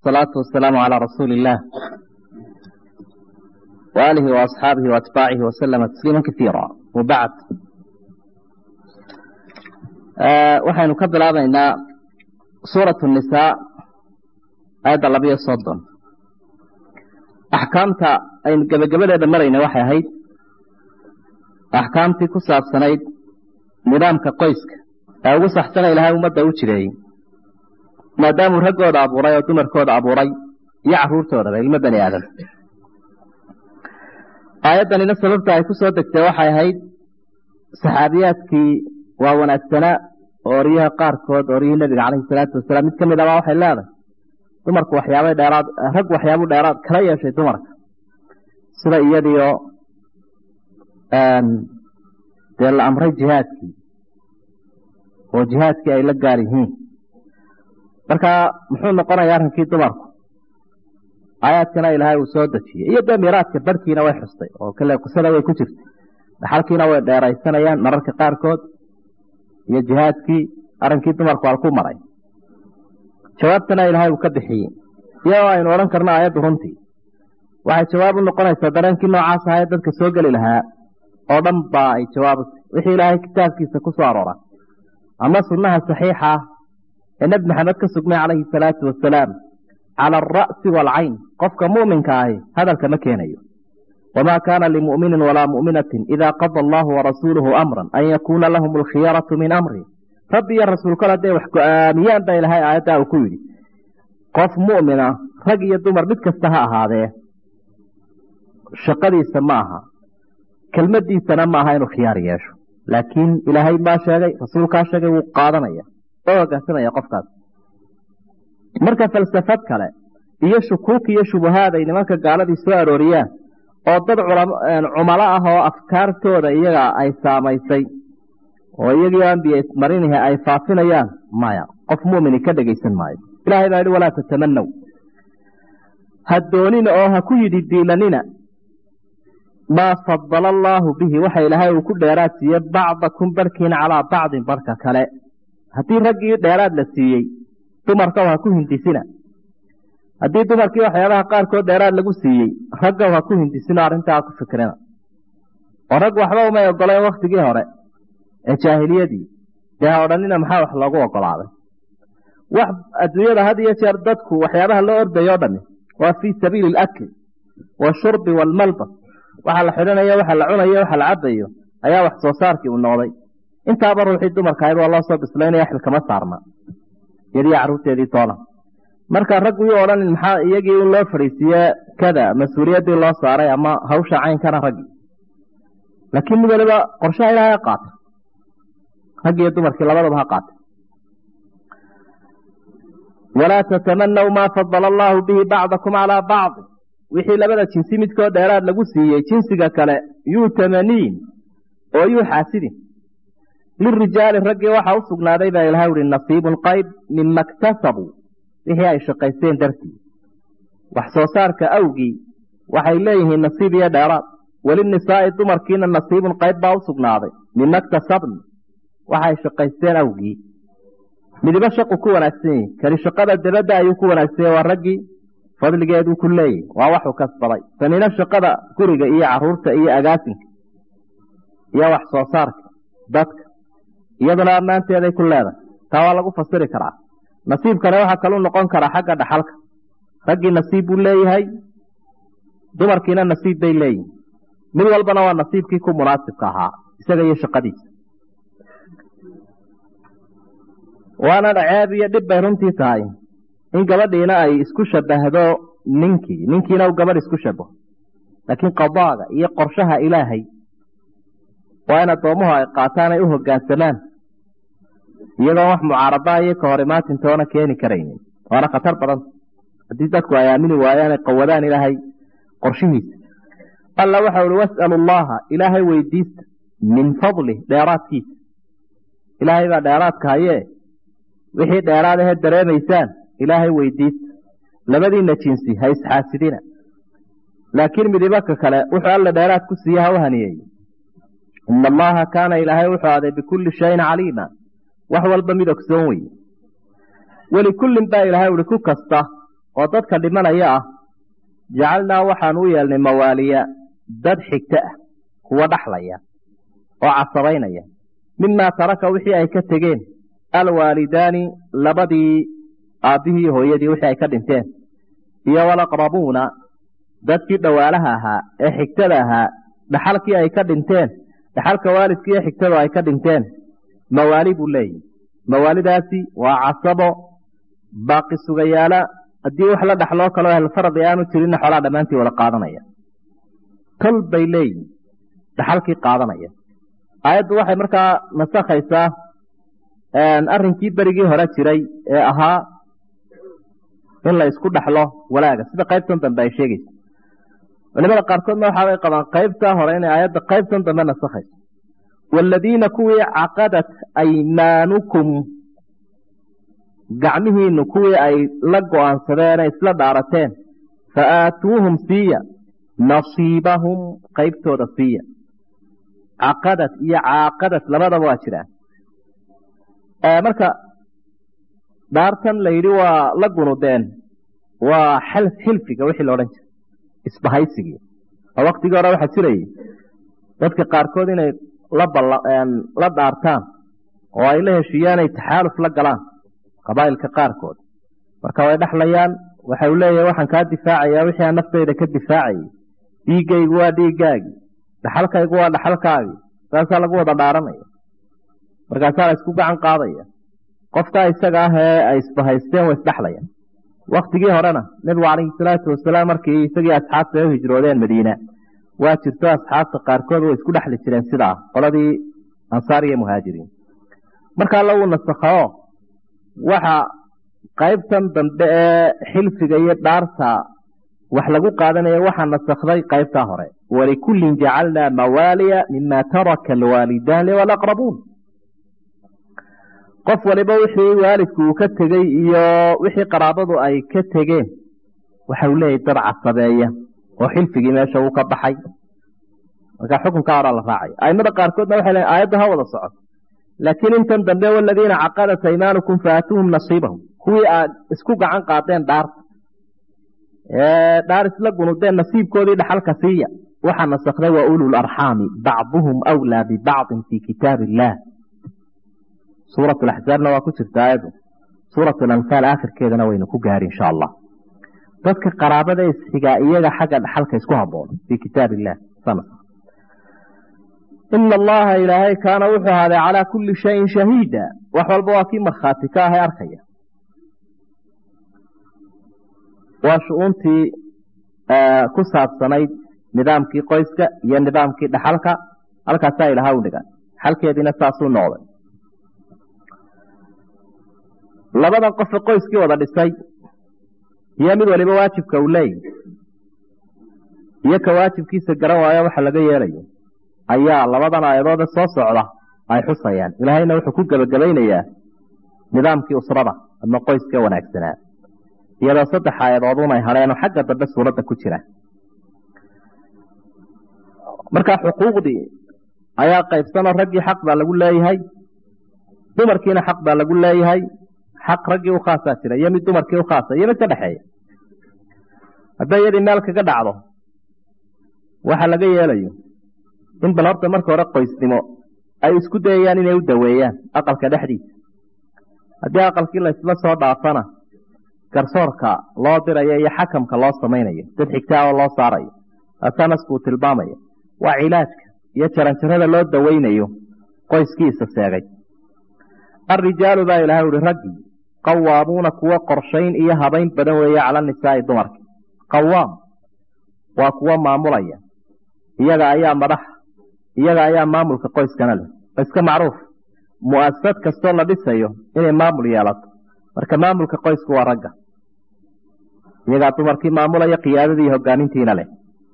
والصلاة والسلام على رسول الله وآله وأصحابه وأتباعه وسلم تسليما كثيرا وبعد waxaynu ka bilaabaynaa suuratu nisaa aayadda labiyo soddon axkaamta aynu gebagabadeeda marayna waxay ahayd axkaamtii ku saabsanayd nidaamka qoyska ee ugu saxsana ilaahay ummadda u jireeyey maadaamuu raggooda abuuray oo dumarkooda abuuray iyo caruurtoodaba ilmo bani aadam aayaddanina sababta ay ku soo degtay waxay ahayd saxaabiyaadkii waa wanaagsanaa oo oryaha qaarkood oryihii nebiga caleyhi salaatu wasalaam mid ka mid abaa waxay leedahay dumarku waxyaabay dheeraad rag waxyaabuu dheeraad kala yeeshay dumarka sida iyadiio dee la amray jihaadkii oo jihaadkii ay la gaar yihiin marka muxuu noqonaya arrinkii dumarku aayaadkana ilaahay uu soo dejiyey iyo dee miraadka barhkiina way xustay oo kale qisada way ku jirtay dhaxalkiina way dheeraysanayaan mararka qaarkood iyo jihaadkii arrinkii dumarku al ku maray jawaabtana ilaahay uu ka bixiyey iyadoo aynu odhan karno aayaddu runtii waxay jawaab u noqonaysaa dareenkii noocaas ahae dadka soo geli lahaa oo dhan baa ay jawaab utay wixii ilaahay kitaabkiisa ku soo aroora ama sunnaha saxiixa ah ee nebi maxamed ka sugnay calayhi salaatu wasalaam cala alra'si waalcayn qofka mu'minka ahi hadalka ma keenayo wamaa kaana limu'minin walaa mu'minatin idaa qada allahu warasuuluhu amran an yakuuna lahum alkhiyaratu min amri rabbi iyo rasuulkal hadday wax go-aamiyaan baa ilahay aayaddaa uu ku yidhi qof mu'mina rag iyo dumar mid kasta ha ahaadee shaqadiisa ma aha kelmadiisana ma aha inuu khiyaar yeesho laakiin ilaahay baa sheegay rasuulkaa sheegay wuu qaadanaya oo hoggaansanaya qofkaas marka falsafad kale iyo shukuuk iyo shubahaad ay nimanka gaaladii soo arooriyaan oo dad cumalo ah oo afkaartooda iyaga ay saamaysay oo iyagii ambiya ismarinihi ay faafinayaan maya qof mu'mini ka dhegaysan maayo ilahay baa yihi walaa tatamanow ha doonina oo ha ku yidhi diilanina maa fadala allaahu bihi waxa ilaahay uu ku dheeraad siiye bacdakum barhkiina calaa bacdin barhka kale haddii raggii dheeraad la siiyey dumarkaw ha ku hindisina haddii dumarkii waxyaabaha qaarkood dheeraad lagu siiyey raggaw ha ku hindisino arrintaa ku fikrina oo rag waxba umay ogoleen waktigii hore ee jaahiliyadii dee ha odhanina maxaa wax loogu ogolaaday wax adduunyada had iyo jeer dadku waxyaabaha loo ordayo o dhami waa fii sabiili alakli washurbi waalmalbas waxa la xidhanayo waxa la cunayo waxa la cabayo ayaa wax soo saarkii uu noqday intaaba ruuxii dumarka ahayd waa loo soo bislaynaya xilkama saarna iyadii carruurteedii toona marka raggu yuu odhanin maxaa iyagii in loo fadhiisiiye kada mas-uuliyaddii loo saaray ama hawsha caynkana raggii laakiin mid waliba qorshaha ilaahay ha qaata raggi iyo dumarkii labadaba ha qaata walaa tatamanaw maa fadala allaahu bihi bacdakum calaa bacdi wixii labada jinsi midkood dheeraad lagu siiyey jinsiga kale yuu tamaniin oo yuu xaasidin lirijaali raggii waxaa u sugnaaday baa ilahay uhi nasiibun qayb mima ktasabuu wixii ay shaqaysteen dartii wax soo saarka awgii waxay leeyihiin nasiib iyo dheeraad welinisaa'i dumarkiina nasiibun qayb baa u sugnaaday mima ktasabna waxay shaqaysteen awgii midibo shaqu ku wanaagsan yihi kani shaqada dabadda ayuu ku wanaagsan waa raggii fadligeeduu ku leeyahy waa waxuu kasbaday tanina shaqada guriga iyo caruurta iyo agaasinka iyo wax soo saarka dadka iyaduna ammaanteeday ku leedahay taa waa lagu fasiri karaa nasiibkana waxaa kalu noqon karaa xagga dhaxalka raggii nasiib buu leeyahay dumarkiina nasiib bay leeyihin mid walbana waa nasiibkii ku munaasibka ahaa isaga iyo shaqadiisa waana ceeb iyo dhib bay runtii tahay in gabadhiina ay isku shabahdo ninkii ninkiina uu gabadh isku shabaho laakiin qadaaga iyo qorshaha ilaahay waa in addoomuhu ay qaataan ay u hoggaansamaan iyadoon wax mucaaradaa iyo ka hor imaatintoona keeni karaynin waana khatar badan haddii dadku ay aamini waayaan ay qawadaan ilaahay qorshihiisa alla waxa uhi was'alu allaha ilaahay weydiista min fadlih dheeraadkiisa ilaahay baa dheeraadka hayee wixii dheeraad ahee dareemaysaan ilaahay weydiista labadiina jinsi ha isxaasidina laakiin midibaka kale wuxuu alla dheeraad ku siiye ha u haniyeey ina allaha kaana ilaahay wuxuu aaday bikulli shayin caliima wax walba mid ogsoon weye welikullin baa ilaahay uhi ku kasta oo dadka dhimanaya ah jacalnaa waxaan u yeelnay mawaaliya dad xigto ah kuwa dhaxlaya oo casabaynaya mimaa taraka wixii ay ka tegeen alwaalidaani labadii aabbihii hooyadii wixii ay ka dhinteen iyo walaqrabuuna dadkii dhawaalaha ahaa ee xigtada ahaa dhaxalkii ay ka dhinteen dhaxalka waalidkii iyo xigtadu ay ka dhinteen mawaali buu leeyihi mawaalidaasi waa casabo baaqi sugayaala haddii wax la dhaxloo kaloo ahlfaradi aanu jirinna xoolaa dhammaantii wada qaadanaya tol bay leeyihin dhaxalkii qaadanaya aayaddu waxay markaa nasakhaysaa arrinkii berigii hore jiray ee ahaa in la isku dhaxlo walaaga sida qaybtan dambe ay sheegaysa culimada qaarkoodna waxaabay qabaan qaybtaa hore inay aayadda qaybtan dambe nasakhayso waaladiina kuwii caqadat aymaanukum gacmihiinu kuwii ay la go-aansadeen ee isla dhaarateen fa aatuuhum siiya nasiibahum qaybtooda siiya caqadad iyo caaqadad labadaba waa jiraan marka dhaartan la yidhi waa la gunudeen waa xilfiga wixii la odhan jiray isbahaysigii oo waktigii hore waxaa jirayay dadka qaarkood inay la dhaartaan oo ay la heshiiyaan ay taxaaluf la galaan qabaa'ilka qaarkood marka way dhexlayaan waxa uu leeyahay waxaan kaa difaacayaa wixii aan naftayda ka difaacayay dhiiggaygu waa dhiiggaagii dhaxalkaygu waa dhaxalkaagii saasaa lagu wada dhaaranaya markaasaa la isku gacan qaadaya qofkaa isaga ah ee ay isbahaysteen way isdhexlayaan waktigii horena nebigu calayhi salaatu wasalaam markii isagii asxaabta ay u hijroodeen madiina waa jirto asxaabta qaarkood way isku dhexli jireen sidaa qoladii ansaar iyo muhaajiriin markaa lagu nasakhao waxa qaybtan dambe ee xilfiga iyo dhaarta wax lagu qaadanaya waxaa nasakhday qaybtaa hore walikullin jacalnaa mawaaliya mima taraka alwaalidaani walaqrabuun qof waliba wixii waalidku uu ka tegey iyo wixii qaraabadu ay ka tegeen waxa uu leeyahy dad casabeeya oo xilfigii meesha uu ka baxay marka xukunkaa horaa la raacaya aimada qaarkoodna waxay leeyn aayadda ha wada socoto laakiin intan dambe waladiina caqadat aymaanukum faatuuhum nasiibahum kuwii aad isku gacan qaadeen dhaarta dhaar isla gunudeen nasiibkoodii dhaxalka siiya waxaa nasakday wa ulu larxaami bacduhum wlaa bibacdin fii kitaab illaah suurat laxzaabna waa ku jirta aayaddu suurat lanfaal aakhirkeedana waynu ku gaari insha allah dadka qaraabada isxigaa iyaga xagga dhaxalka isku haboon fii kitaab illah ina allaha ilaahay kaana wuxuu ahaaday calaa kulli shayin shahiida wax walba waa kii markhaati ka ahay arkaya waa shu-uuntii ku saabsanayd nidaamkii qoyska iyo nidaamkii dhaxalka halkaasaa ilaha u dhigan xalkeediina saasuu noqday labadan qofe qoyskii wada dhisay iyo mid waliba waajibka uu leeyahy iyo ka waajibkiisa garan waayo waxa laga yeelayo ayaa labadan aayadoode soo socda ay xusayaan ilaahayna wuxuu ku gebagabaynayaa nidaamkii usrada ama qoyska wanaagsanaa iyadoo saddex aayadoodun ay hadheenoo xagga dambe suuradda ku jira markaa xuquuqdii ayaa qaybsanoo raggii xaq baa lagu leeyahay dumarkiina xaq baa lagu leeyahay xaq raggii u khaasaa jira iyo mid dumarkii u khaasa iyo mid ka dhexeeya hadday iyadii meel kaga dhacdo waxa laga yeelayo in bal horta marka hore qoysnimo ay isku dayayaan inay u daweeyaan aqalka dhexdiisa haddii aqalkii la isla soo dhaafana garsoorka loo dirayo iyo xakamka loo samaynayo dad xigtaa oo loo saarayo taasaa naskuu tilmaamaya waa cilaajka iyo jaranjarada loo daweynayo qoyskiisa seegay alrijaalu baa ilahay uhi raggii qawaamuuna kuwo qorshayn iyo habayn badan weeye cala nisaa'i dumarka qawaam waa kuwo maamulaya iyaga ayaa madaxa iyaga ayaa maamulka qoyskana leh iska macruuf mu'asasad kastoo la dhisayo inay maamul yeelato marka maamulka qoysku waa ragga iyagaa dumarkii maamulaya qiyaadadii hogaamintiina leh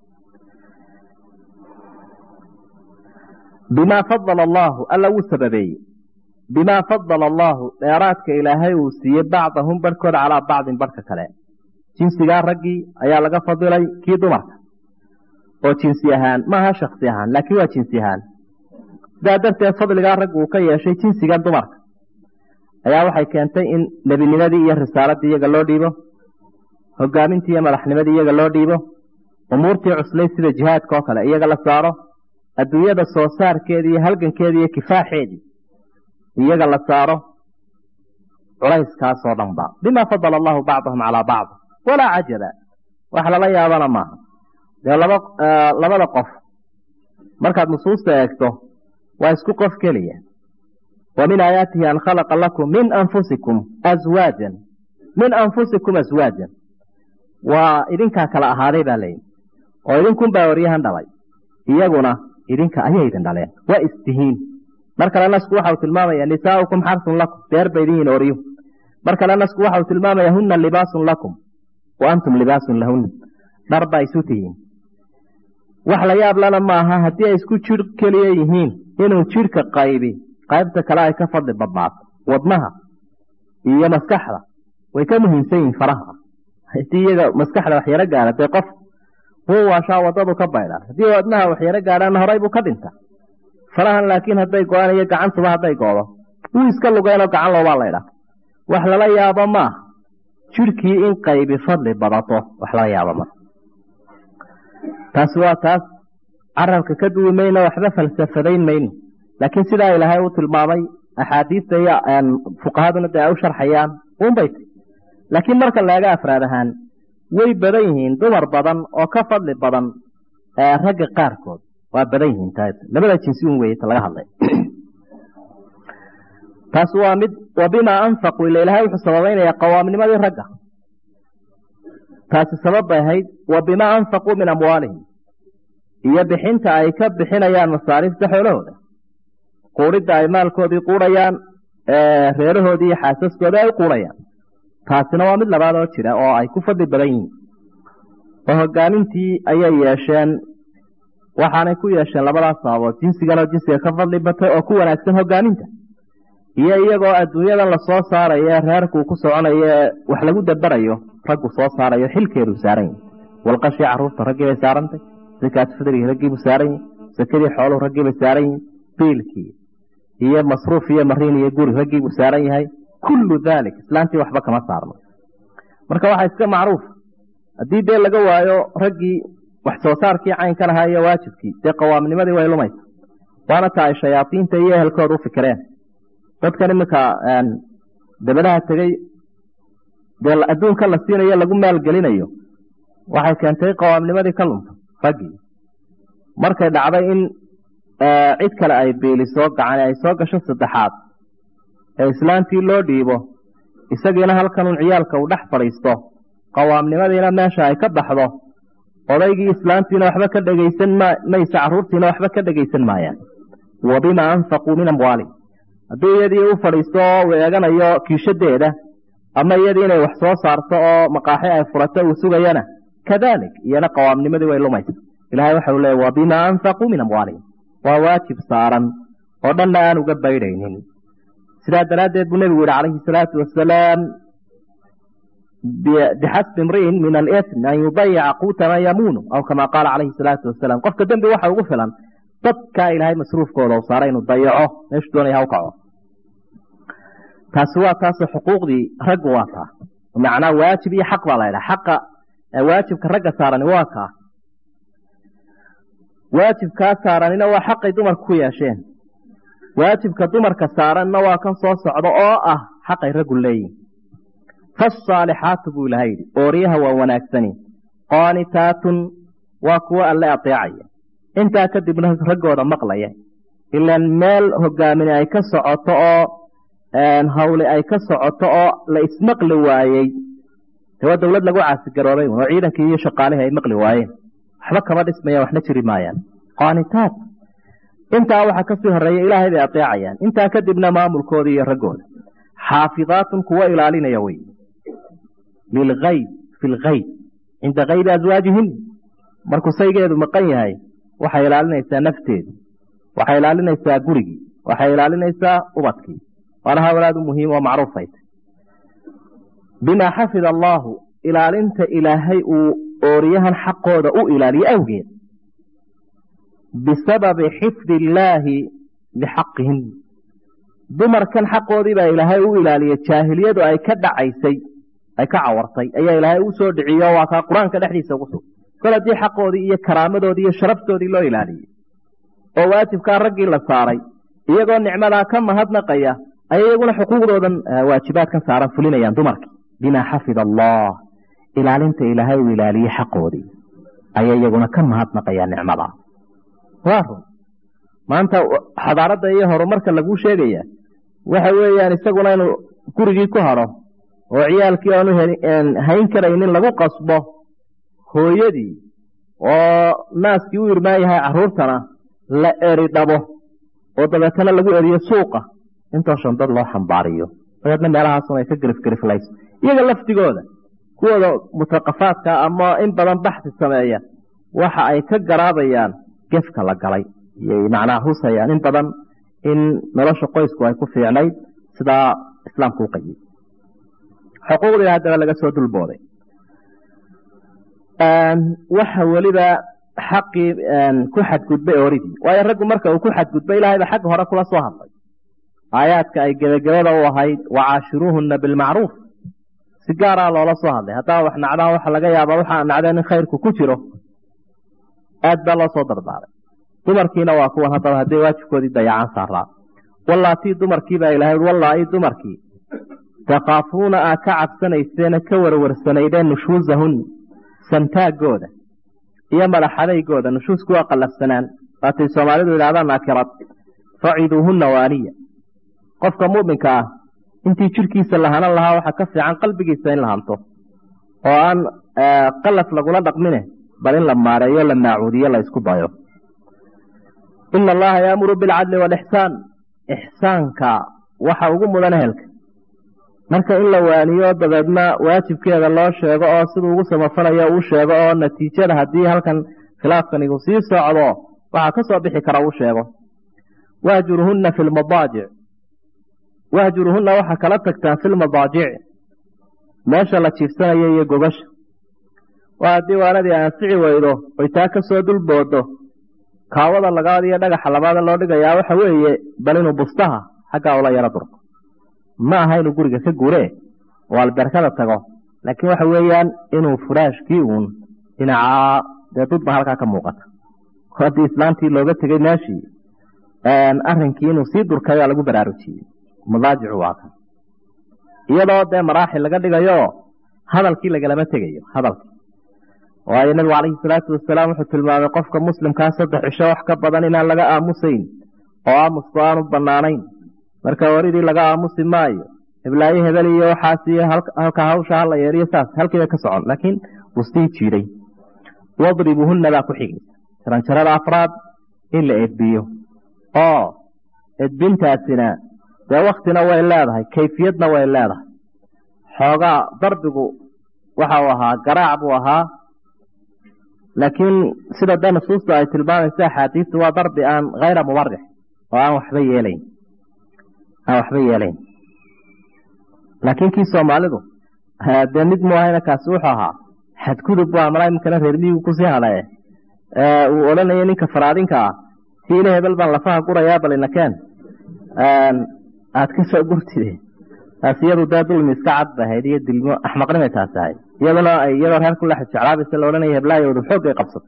bimaa fadala allaahu alla wuu sababeeyey bimaa fadala allaahu dheeraadka ilaahay uu siiyey bacdahum barhkooda calaa bacdin barhka kale jinsigaa raggii ayaa laga fadilay kii dumarka oo jinsi ahaan maaha shaksi ahaan laakiin waa jinsi ahaan sidaa darteed fadligaa raggu uu ka yeeshay jinsigan dumarka ayaa waxay keentay in nebinimadii iyo risaaladii iyaga loo dhiibo hogaamintii iyo madaxnimadii iyaga loo dhiibo umuurtii cuslay sida jihaadka oo kale iyaga la saaro adduunyada soo saarkeedii iyo halgankeedii iyo kifaaxeedii iyaga la saaro culayskaasoo dhan ba bima fadala allahu bacdahum calaa bacd walaa cajaba wax lala yaabana maaha dee laba labada qof markaad nusuusta eegto waa isku qof keliya wa min aayaatihi an khalaqa lakum min anfusikum aswaajan min anfusikum aswaajan waa idinkaa kala ahaaday baa leyihi oo idinkunbaa waryahan dhalay iyaguna idinka ayay idin dhaleen waa istihiin mar kale nasku waxau tilmaamaya nisaaukum xarsun lakum beer ba idin yihin oryu mar kale nasku waxau tilmaamaya huna libaasun lakum wa antum libaasun lahuna dhar baa isu tihiin wax la yaab lana maaha haddii ay isku jir keliya yihiin inuu jidhka qaybi qaybta kale ay ka fadli badnaato wadnaha iyo maskaxda way ka muhiimsan yihiin faraha hadii iyaga maskaxda waxyaro gaara dee qof wuu waashaa wadadu ka baydhaan haddii wadnaha waxyaro gaadhaana horay buu ka dhinta farahan laakiin hadday go-aan iyo gacantuba hadday goodo wuu iska lugeenoo gacan loobaa laydhaa wax lala yaabo maaha jidhkii in qaybi fadli badato wax lala yaabo maaha taasi waa taas carabka ka duwi mayno waxba falsafadayn mayno laakiin sidaa ilaahay u tilmaamay axaadiista iyo fuqahaduna dee ay u sharxayaan unbay ti laakiin marka laga afraad ahaan way badan yihiin dumar badan oo ka fadli badan ragga qaarkood waa badan yihiin taas labada jinsi un weyta laga hadlay taas waa mid wa bimaa anfaquu ila ilahay wuxuu sababaynaya qawaamnimadii ragga taasi sabab bay ahayd wa bimaa anfaquu min amwaalihim iyo bixinta ay ka bixinayaan masaariifta xoolahooda quudhidda ay maalkoodii quudhayaan reerahoodii iyo xaasaskoodii ay u quudhayaan taasina waa mid labaad oo jira oo ay ku fadli badan yihiin oo hogaamintii ayay yeesheen waxaanay ku yeesheen labadaas sababood jinsiganoo jinsiga ka fadli batay oo ku wanaagsan hogaaminta iyo iyagoo adduunyadan lasoo saarayo ee reerkuu ku soconayo ee wax lagu dabarayo raggu soo saarayo xilkeedu saaran yahi walqashii caruurta raggii bay saarantay sakaat fidrigii raggiibuu saaran yahi sakadii xooluhu raggii bay saaran yihin biilkii iyo masruuf iyo mariin iyo guri raggiibuu saaran yahay kullu dalik islaantii waxba kama saarno marka waxaa iska macruuf haddii dee laga waayo raggii wax soo saarkii caynkan ahaa iyo waajibkii dee qawaamnimadii way lumaysa waana ta ay shayaadiinta iyo ehelkooda u fikireen dadkan iminka dabadaha tegey dee adduunka la siinayo lagu maalgelinayo waxay keentay qawaamnimadii ka lunta raggii markay dhacday in cid kale ay beeliso gacani ay soo gasho saddexaad ee islaantii loo dhiibo isagiina halkanun ciyaalka uu dhex fadhiisto qawaamnimadiina meesha ay ka baxdo odaygii islaantiina waxba ka dhegaysan maysa carruurtiina waxba ka dhegaysan maayaan wa bimaa anfaquu min amwaali haddii iyadii u fadhiisto oo uu eeganayo kiishadeeda ama iyadii inay wax soo saarto oo maqaaxi ay furato uu sugayana kadalik iyana qawaamnimadii way lumaysa ilahay waxau leey wa bimaa anfaquu min amwaalihim waa waajib saaran oo dhanna aan uga baydhaynin sidaa daraaddeed buu nebigu yihi calayhi salaatu wasalaam bixasbi imri'in min alitm an yudayica quuta man yamuunu aw kama qaala calayhi salaatu wasalaam qofka dembi waxa ugu filan dadkaa ilaahay masruufkooda u saaray inuu dayaco meeshu doonaya ha u kaco taasi waa taasoo xuquuqdii raggu waa taa macnaa waajib iyo xaq baa la ydhaha xaqa waajibka ragga saarani waa kaa waajibkaa saaranina waa xaqay dumarku ku yeesheen waajibka dumarka saaranna waa kan soo socda oo ah xaqay raggu leeyihin faasaalixaatu buu ilaha yidhi ooryaha waa wanaagsani qaanitaatun waa kuwo alle adeecaya intaa kadibna raggooda maqlaya ilaan meel hogaamini ay ka socoto oo hawli ay ka socoto oo la ismaqli waayey de waa dowlad lagu caasigaroobay oo ciidankii iyo shaqaalihii ay maqli waayeen waxba kama dhismayaan waxna jiri maayaan qaanitaat intaa waxaa kasii horeeya ilaahay bay adeecayaan intaa kadibna maamulkooda iyo raggooda xaafidaatun kuwo ilaalinaya wey lilgayb fi lgayb cinda kaybi aswaajihin markuu saygeedu maqan yahay waxay ilaalinaysaa nafteedu waxay ilaalinaysaa gurigii waxay ilaalinaysaa ubadkii waana hawlaad u muhiim oo macruufayt bimaa xafida allaahu ilaalinta ilaahay uu ooriyahan xaqooda u ilaaliyo awgeed bisababi xifdi illaahi lixaqihim dumarkan xaqoodii baa ilaahay u ilaaliyay jaahiliyadu ay ka dhacaysay ay ka cawartay ayaa ilaahay u soo dhiciyo waa kaa qur-aanka dhexdiisa ugu sug kol haddii xaqoodii iyo karaamadoodii iyo sharaftoodii loo ilaaliyey oo waajibkaa raggii la saaray iyagoo nicmadaa ka mahadnaqaya ayay iyaguna xuquuqdoodan waajibaadkan saaran fulinayaan dumarkii bimaa xafida allah ilaalinta ilaahay uu ilaaliyey xaqoodii ayay iyaguna ka mahadnaqayaan nicmadaa waa run maanta xadaaradda iyo horumarka laguu sheegaya waxa weeyaan isaguna inuu gurigii ku hadho oo ciyaalkii aanu hayn karaynin lagu qasbo hooyadii oo naaskii u irmaan yahay caruurtana la eri dhabo oo dabeetana lagu eriyo suuqa intoo shandad loo xambaariyo dabeedna meelahaasun ay ka gerifgeriflayso iyaga laftigooda kuwooda mutaqafaadka ama in badan baxsi sameeya waxa ay ka garaabayaan gefka la galay iyay macnaha husayaan in badan in nolosha qoysku ay ku fiicnayd sidaa islaamku u qayiyey xuquuqdii haddaba laga soo dulbooday waxa weliba xaqii ku xadgudbay oridii waayo raggu marka uu ku xadgudbay ilaahayba xagga hore kula soo hadlay aayaadka ay gebagabada u ahayd wacaashiruuhuna bilmacruuf si gaaraa loola soo hadlay haddaa wax nacdaan waxa laga yaaba waxaa nacdeen in khayrku ku jiro aad baa loo soo dardaaray dumarkiina waa kuwan haddaba hadday waajibkoodii dayacaan saaraa wallaatii dumarkii baa ilahay wallaahi dumarkii takaafuuna aa ka cabsanayseena ka warwarsanaydeen nushuusahun santaagooda iyo madaxadaygooda nushuusku waa qallafsanaan waatay soomaalidu yidhahdaan naakirad faciduuhunna waaniya qofka mu'minka ah intii jidhkiisa lahanan lahaa waxaa ka fiican qalbigiisa in la hanto oo aan qalaf lagula dhaqmine bal in la maareeyo la maacuudiyo la isku dayo ina allaha yaamuru bilcadli waalixsaan ixsaanka waxa ugu mudan ehelka marka in la waaniyo dabeedna waajibkeeda loo sheego oo siduu ugu samafalayo uu sheego oo natiijada haddii halkan khilaafkanigu sii socdo waxaa ka soo bixi kara uu sheego wahjuruhunna fi lmadaajic wahjuruhunna waxaa kala tagtaan fi lmadaajic meesha la jiifsanayo iyo gogasha waa haddii waanadii ansici weydo oy taa ka soo dulboodo kaawada lagaad iyo dhagaxa labaada loo dhigayaa waxa weeye bal inuu bustaha xaggaa ula yaro durko ma aha inuu guriga ka gure oo alberkada tago laakiin waxa weeyaan inuu furaashkii uun dhinacaa dee dudba halkaa ka muuqata haddii islaantii looga tegey meeshii arrinkii inuu sii durkayaa lagu baraarujiyey madaajicu waa kan iyadoo dee maraaxil laga dhigayo hadalkii lagalama tegayo hadalkii waayo nabigu calayhi salaatu wasalaam wuxuu tilmaamay qofka muslimkaa saddex cisho wax ka badan inaan laga aamusayn oo aamusku aanu banaanayn marka waridii laga aamusi maayo heblaayo hebel iyo waxaas iyo halka hawsha hala yeeriyo saas halkiiba ka socon laakiin wustii jiiday wadribuhunna baa ku xigaysa jaranjarada afraad in la edbiyo oo edbintaasina dee waktina way leedahay kayfiyadna way leedahay xoogaa darbigu waxa uu ahaa garaac buu ahaa laakiin sida dee nusuusta ay tilmaamaysa axaadiistu waa darbi aan hayra mubarix oo aan waxba yeelayn aan waxba yeelayn laakiin kii soomaalidu dee mid mu ahayna kaasi wuxuu ahaa xadgudub bu amala iminkana reer miyigu kusii hadhaye uu odhanaya ninka faraadinka ah si ila hebel baan lafaha gurayaa bal inakeen aad ka soo gurtide taas iyadu dee dulmi iska cad ba ahayd iyo dilmo axmaqnimay taasi ahayd iyaduna ay iyadoo reer kula jeclaabaysa la odhanaya heblaayoodu xoogay qabsatay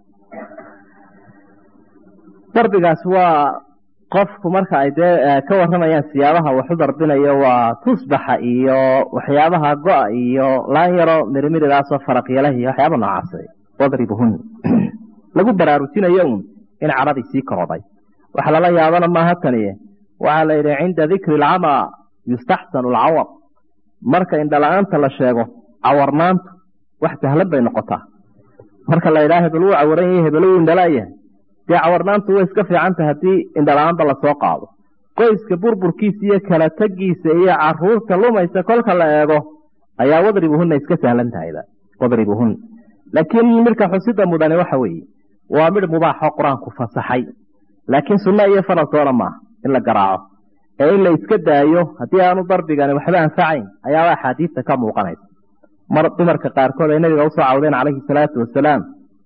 darbigaas waa qofku marka ay dee ka warramayaan siyaabaha wax u darbinayo waa tusbaxa iyo waxyaabaha go-a iyo laan yaro mirimiridaasoo faraqyalahi iyo waxyaaba noocaas wadribuhun lagu baraarujinayo un in caradii sii koroday wax lala yaabana maaha taniye waxaa la yidhi cinda dikri alcamaa yustaxsanu alcawar marka indhala-aanta la sheego cawarnaantu wax sahlan bay noqotaa marka la yidhaha hebel wuu cawaran yahay hebel wuu indhalaayahay dee cawarnaantu way iska fiicanta haddii indhala-aanba lasoo qaado qoyska burburkiisa iyo kala tegiisa iyo caruurta lumaysa kolka la eego ayaa wadribuhunna iska sahlan tahayba wadribuhun laakiin midhka xusida mudani waxa weeye waa midh mubaaxoo qur-aanku fasaxay laakiin sunno iyo faraltoona maaha in la garaaco ee in la iska daayo haddii aanu darbigani waxba anfacayn ayaaba axaadiista ka muuqanaysa mar dumarka qaarkood ay nabiga usoo cawdeen calayhi salaatu wasalaam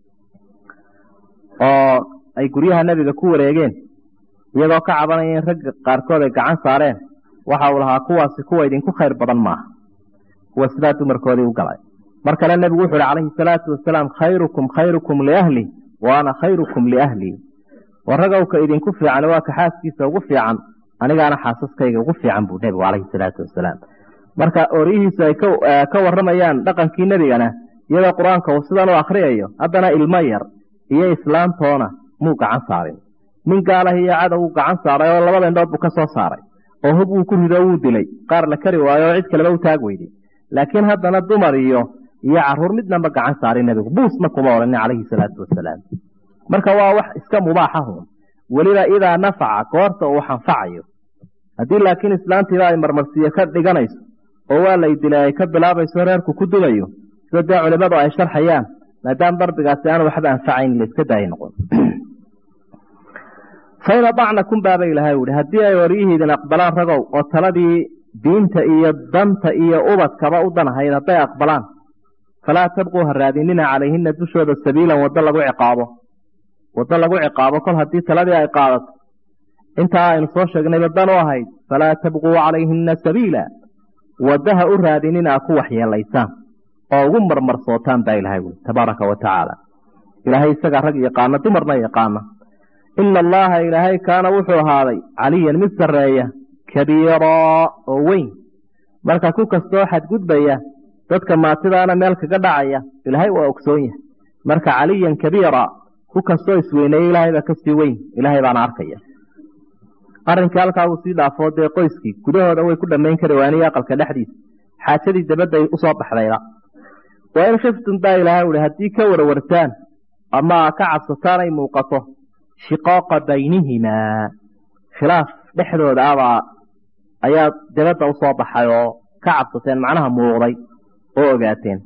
oo ay guryaha nebiga ku wareegeen iyagoo ka cabanaya in ragga qaarkood ay gacan saareen waxa uu lahaa kuwaasi kuwa idinku khayr badan maaha kuwa sidaa dumarkoodii u galay mar kale nebigu wuxu uhi calayhi salaatu wasalaam khayrukum khayrukum liahli wa ana khayrukum liahlii waragowka idinku fiican waa ka xaaskiisa ugu fiican anigaana xaasaskayga ugu fiican buu nebigu calayhi salaatu wasalaam marka oryihiisu ay ka waramayaan dhaqankii nebigana iyadoo qur-aanka uu sidan u akriyayo haddana ilmo yar iyo islaantoona muu gacan saarin nin gaalah iyo cadow uu gacan saaray oo labada indhood buu ka soo saaray oo hub uu ku rido wuu dilay qaar la kari waayo oo cid kaleba u taag weyday laakiin haddana dumar iyo iyo caruur midnaba gacan saaray nebigu buusna kuma odhanin calayhi salaatu wasalaam marka waa wax iska mubaaxahun weliba idaa nafaca goorta uu xanfacayo haddii laakiin islaantiiba ay marmarsiiyo ka dhiganayso oo waa lay dilay ay ka bilaabayso reerku ku dugayo sida dee culimadu ay sharxayaan maadaama darbigaasi aan waxba anfacayn laiska daaya noqon fain adacnakum baaba ilahay uhi haddii ay waryihiidin aqbalaan ragow oo taladii diinta iyo danta iyo ubadkaba u danahayd hadday aqbalaan falaa tabquu ha raadinina calayhina dushooda sabiilan waddo lagu ciqaabo waddo lagu ciqaabo kol haddii taladii ay qaadato intaa aynu soo sheegnayba dan u ahayd falaa tabquu calayhina sabiila waddaha u raadinina a ku waxyeelaysaan oo ugu marmarsootaan baa ilahay ui tabaaraka wa tacaala ilaahay isagaa rag yaqaana dumarna yaqaana ina allaha ilaahay kaana wuxuu ahaaday caliyan mid sarreeya kabiiraa oo weyn marka ku kastoo xadgudbaya dadka maatidaana meel kaga dhacaya ilaahay waa ogsoon yahay marka caliyan kabiira ku kastoo isweyneeya ilaahay baa kasii weyn ilaahay baana arkaya arrinkii halkaa uu sii dhaafoo dee qoyskii gudahooda way ku dhammayn kari waaniyo aqalka dhexdiisa xaajadii dabadday usoo baxdayda waa in khiftum baa ilaahay uhi haddii ka warwartaan ama ka cabsataan ay muuqato shiqaaqa baynihimaa khilaaf dhexdooda abaa ayaa dabadda usoo baxay oo ka cabsateen macnaha muuqday oo ogaateen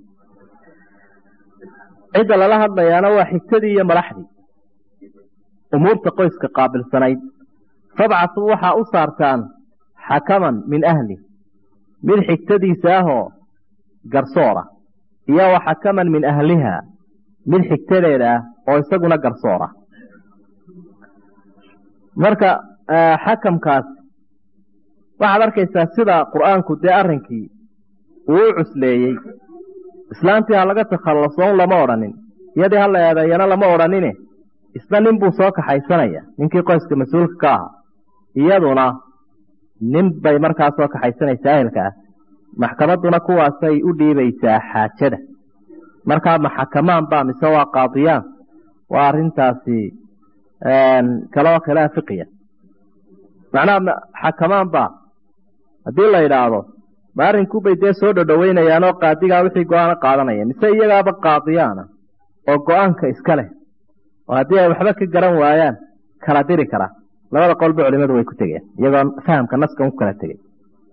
cidda lala hadlayaana waa xigtadii iyo madaxdii umuurta qoyska qaabilsanayd fabcasuu waxaa u saartaan xakaman min ahli mid xigtadiisa ahoo garsoora iyo wa xakaman min ahliha mid xigtadeeda ah oo isaguna garsoora marka xakamkaas waxaad arkaysaa sida qur-aanku dee arrinkii uu u cusleeyey islaantii ha laga takhallasoon lama odhanin iyadii ha la eedeeyana lama odhanine isna nin buu soo kaxaysanaya ninkii qoyska mas-uulka ka ahaa iyaduna nin bay markaa soo kaxaysanaysaa ehelka ah maxkamadduna kuwaasay u dhiibaysaa xaajada markaa maxakamaan baa mise waa qaadiyaan waa arintaasi kaloo khilaaf fiqiya macnaha xakamaan baa haddii la idhaahdo ma arrinkubay dee soo dhodhoweynayaan oo qaadigaa wixii go-aano qaadanaya mise iyagaaba qaadiyaana oo go-aanka iska leh oo haddii ay waxba ka garan waayaan kala diri kara labada qolba culimadu way ku tegeen iyagoo fahamka naskan ku kala tegey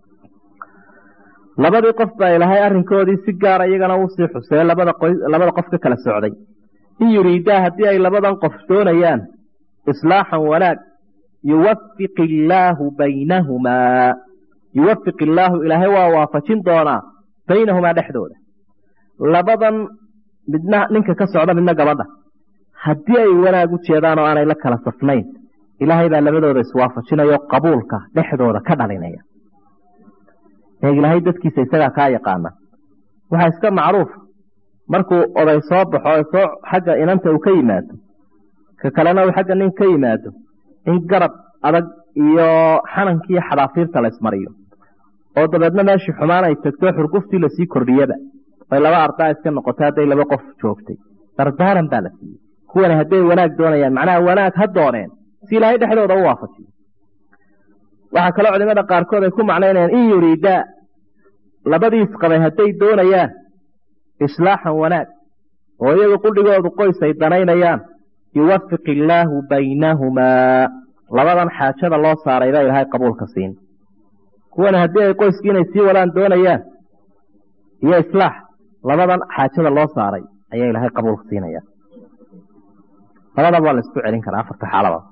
labadii qof baa ilaahay arrinkoodii si gaara iyagana usii xusee labada labada qof ka kala socday in yuriidaa haddii ay labadan qof doonayaan islaaxan wanaag yuwafiq illaahu baynahumaa yuwafiq illaahu ilaahay waa waafajin doonaa baynahumaa dhexdooda labadan midna ninka ka socda midna gabadha haddii ay wanaag u jeedaan oo aanay la kala safnayn ilaahay baa labadooda iswaafajinayo qabuulka dhexdooda ka dhalinaya ilaahay dadkiisa isagaa kaa yaqaana waxaa iska macruuf markuu oday soo baxo soo xagga inanta uu ka yimaado ka kalena uu xagga nin ka yimaado in garab adag iyo xanankii xadaafiirta la ismariyo oo dabeedna meeshii xumaan ay tagto xurguftii lasii kordhiyaba ay laba ardaa iska noqotay hadday laba qof joogtay dardaaran baa la siiyey kuwani hadday wanaag doonayaan macnaha wanaag ha dooneen si ilaahay dhexdooda u waafajiyo waxaa kaloo culimada qaarkood ay ku macnaynayaan in yuriidaa labadii isqabay hadday doonayaan islaaxan wanaag oo iyagu qudhigoodu qoys ay danaynayaan yuwafiq illaahu baynahumaa labadan xaajada loo saaray baa ilaahay qabuulka siin kuwana haddii ay qoyskii inay sii wadaan doonayaan iyo islaax labadan xaajada loo saaray ayaa ilaahay qabuulka siinaya labadaba waa la isku celin karaa afarta xaalaba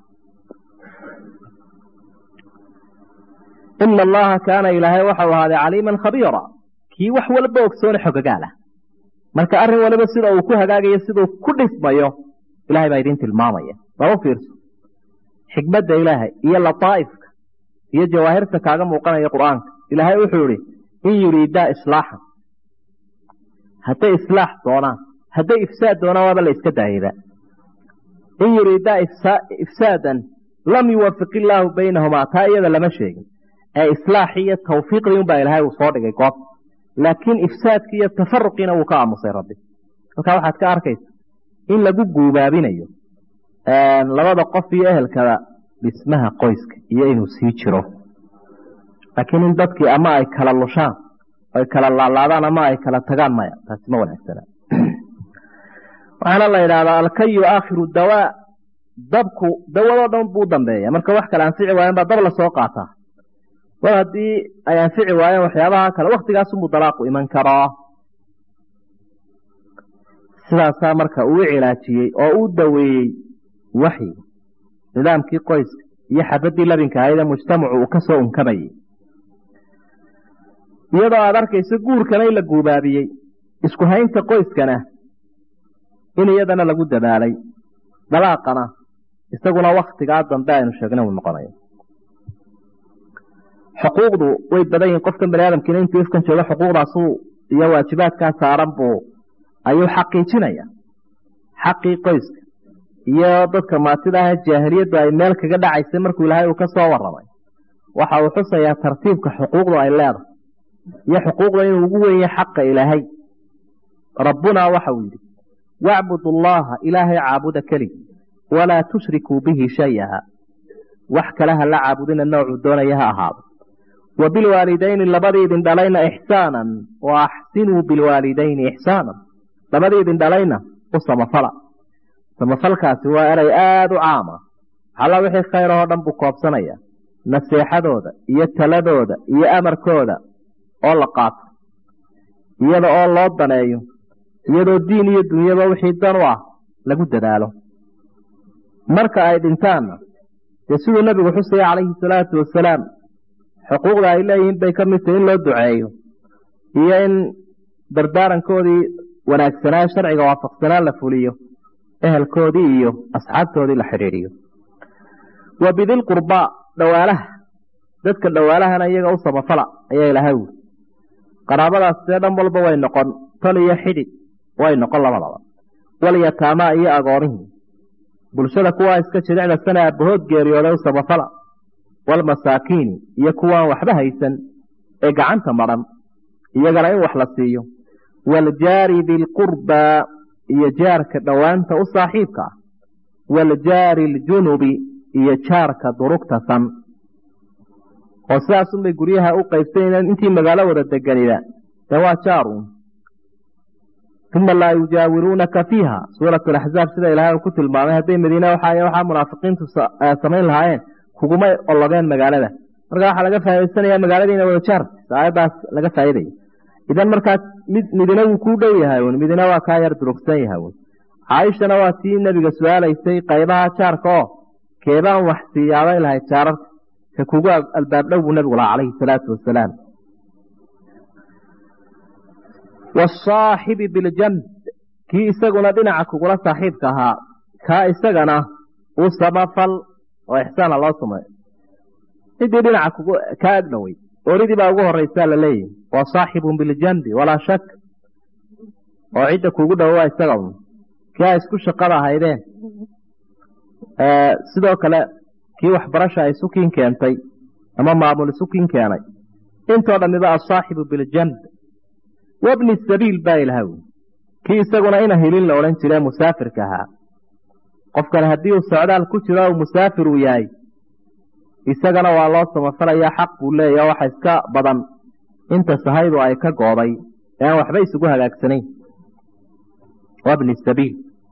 ina allaha kaana ilaahay waxau ahaaday caliiman khabiira kii wax walba ogsoone xogagaal ah marka arrin waliba sida uu ku hagaagayo siduu ku dhismayo ilahay baa idin tilmaamaya baa u fiirso xikmadda ilaahay iyo lataa'ifka iyo jawaahirta kaaga muuqanaya qur'aanka ilaahay wuxuu ihi in yuriidaa islaaxan hadday islaax doonaan hadday ifsaad doonaan waaba la iska daayaba in yuriidaa ifsaadan lam yuwafiq illaahu baynahumaa taa iyada lama sheegin ee islaaxii iyo tawfiiqdii unbaa ilaahay uu soo dhigay goob laakiin ifsaadkii iyo tafaruqiina wuu ka aamusay rabbi halkaa waxaad ka arkaysa in lagu guubaabinayo labada qof iyo ehelkada dhismaha qoyska iyo inuu sii jiro laakiin in dadkii ama ay kala lushaan ay kala laalaadaan ama ay kala tagaan maya taasi ma wanaagsana waxaana la yidhahdaa alkayu aakhiru dawaa dabku dawadoo dhan buu dambeeya marka wax kale anfici waayan baa dab lasoo qaataa mar haddii ay anfici waayeen waxyaabaha kale waktigaasunbuu dalaaqu iman karaa sidaasaa marka uu cilaajiyey oo uu daweeyey waxyigu nidaamkii qoyska iyo xabadii labinka ahayd ee mujtamacu uu ka soo unkamayey iyadoo aad arkayso guurkana in la guubaabiyey isku haynta qoyskana in iyadana lagu dadaalay dalaaqana isaguna waktigaa dambe aynu sheegna uu noqonayo xuquuqdu way badan yihin qofkan bani aadamkiina intuu ifkan joogo xuquuqdaasu iyo waajibaadkaa saaran buu ayuu xaqiijinaya xaqii qoyska iyo dadka maatida ah jaahiliyaddu ay meel kaga dhacaysay markuu ilaahay uu ka soo waramay waxa uu xusayaa tartiibka xuquuqdu ay leedahay iyo xuquuqda inuu ugu wenye xaqa ilaahay rabbunaa waxa uu yidhi wacbud allaha ilaahay caabuda keligi walaa tushrikuu bihi shayaha wax kale ha la caabudina noocuu doonaya ha ahaado wa bilwaalidayni labadii idin dhalayna ixsaanan wa axsinuu bilwaalidayni ixsaanan labadii idin dhalayna u samafala samafalkaasi waa eray aada u caama xalla wixii khayr oo dhan buu koobsanaya naseexadooda iyo taladooda iyo amarkooda oo la qaato iyada oo loo daneeyo iyadoo diin iyo dunyaba wixii dan u ah lagu dadaalo marka ay dhintaanna dee siduu nabigu xusaya calayhi salaatu wasalaam xuquuqda ay leeyihiin bay ka mid tahay in loo duceeyo iyo in dardaarankoodii wanaagsanaa sharciga waafaqsanaa la fuliyo ehelkoodii iyo asxaabtoodii la xidhiidhiyo wa bidilqurbaa dhawaalaha dadka dhawaalahana iyaga u samafala ayaa ilahay wuri qaraabadaas dee dhan walba way noqon tol iyo xidhig way noqon labadaba walyataamaa iyo agoonihii bulshada kuwaa iska jidicda sana abahood geeriyooday u samafala walmasaakiini iyo kuwaan waxba haysan ee gacanta madhan iyagana in wax la siiyo waaljaari dilqurbaa iyo jaarka dhowaanta u saaxiibka ah waaljaari aljunubi iyo jaarka durugta san oo sidaasunbay guryaha u qaybsanayeen intii magaalo wada deganida dee waa jaaruun uma laa yujaawiruunaka fiiha suurat alaxzaab sida ilahay uu ku tilmaamay hadday madiine waxa waxaa munaafiqiintu samayn lahaayeen kuguma ologeen magaalada marka waxaa laga faaidaysanayaa magaaladiina wada jaarta aayaddaas laga faaidaya idan markaa mid midina wuu kuu dhow yahay un midina waa kaa yar durugsan yahay un caaishana waa tii nebiga su-aalaysay qaybaha jaarka oo keebaan wax siiyaabay lahayd jaararka ka kugu albaab dhow buu nebigu lahaa calayhi salaatu wasalaam wasaaxibi biljanb kii isaguna dhinaca kugula saaxiibka ahaa kaa isagana u samafal oo ixsaana loo sameeyo ciddii dhinaca kugu kaa agdhowey oridii baa ugu horeysaa la leeyahy waa saaxibun biljanbi walaa shak oo cidda kugu dhowo waa isaga un kii a isku shaqada ahaydeen sidoo kale kii waxbarasha ay sukiin keentay ama maamul sukiin keenay intoo dhamiba asaaxibu biljanb wabni sabiil baa ilaha wy kii isaguna ina hilin la odhan jire musaafirka ahaa qofkan haddii uu socdaal ku jiro u musaafir uu yahay isagana waa loo samafalayaa xaq buu leeya waxa iska badan inta sahaydu ay ka gooday ee aan waxba isugu hagaagsanayn wabni sabiil